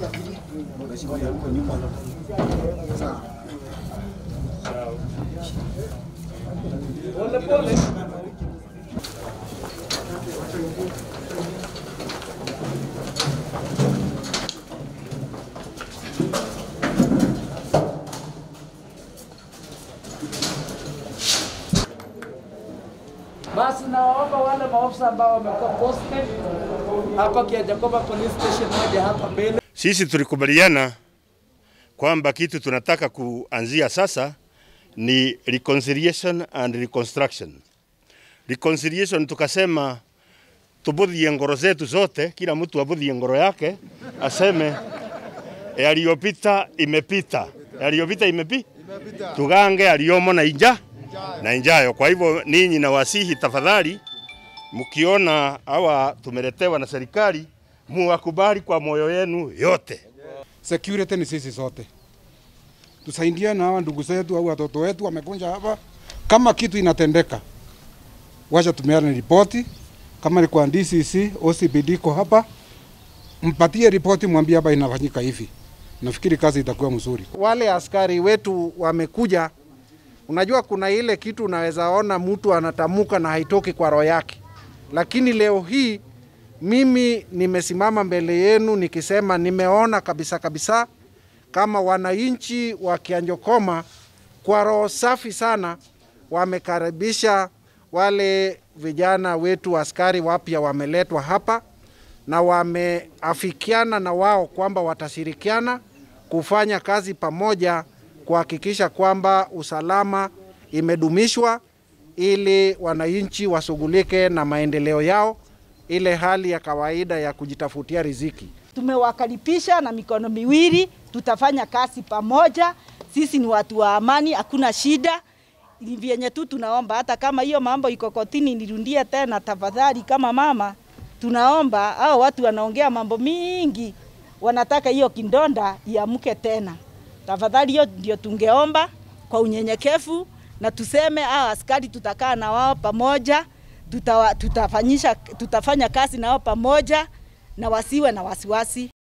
Basi nawaomba wale maofisa ambao wamekuwa posted hapa Kiajakoba Police Station waje hapa mbele. Sisi tulikubaliana kwamba kitu tunataka kuanzia sasa ni reconciliation and reconstruction. Reconciliation tukasema tubudhie ngoro zetu zote, kila mtu abudhie ngoro yake, aseme yaliyopita imepita, yaliyopita imepi tugange yaliyomo na inja na injayo. Kwa hivyo ninyi nawasihi tafadhali, mkiona hawa tumeletewa na serikali, muwakubali kwa moyo yenu yote. security ni sisi sote, tusaidiane na hawa ndugu zetu au watoto wetu wamekuja hapa. Kama kitu inatendeka, wacha tumeane ripoti. Kama ni kwa DCC, OCPD iko hapa, mpatie ripoti, mwambie hapa inafanyika hivi. Nafikiri kazi itakuwa mzuri. wale askari wetu wamekuja. Unajua, kuna ile kitu unaweza ona mtu anatamuka na haitoki kwa roho yake, lakini leo hii mimi nimesimama mbele yenu nikisema nimeona kabisa kabisa kama wananchi wa Kianjokoma kwa roho safi sana wamekaribisha wale vijana wetu askari wapya wameletwa hapa na wameafikiana na wao kwamba watashirikiana kufanya kazi pamoja kuhakikisha kwamba usalama imedumishwa ili wananchi washughulike na maendeleo yao, ile hali ya kawaida ya kujitafutia riziki. Tumewakaribisha na mikono miwili, tutafanya kazi pamoja. Sisi ni watu wa amani, hakuna shida. Ni vyenye tu tunaomba, hata kama hiyo mambo iko kotini, nirudie tena tafadhali, kama mama, tunaomba hao watu wanaongea mambo mingi, wanataka hiyo kindonda iamke tena. Tafadhali, hiyo ndio tungeomba kwa unyenyekevu, na tuseme hao askari tutakaa na wao pamoja, tutawa, tutafanyisha, tutafanya kazi na wao pamoja na wasiwe na wasiwasi.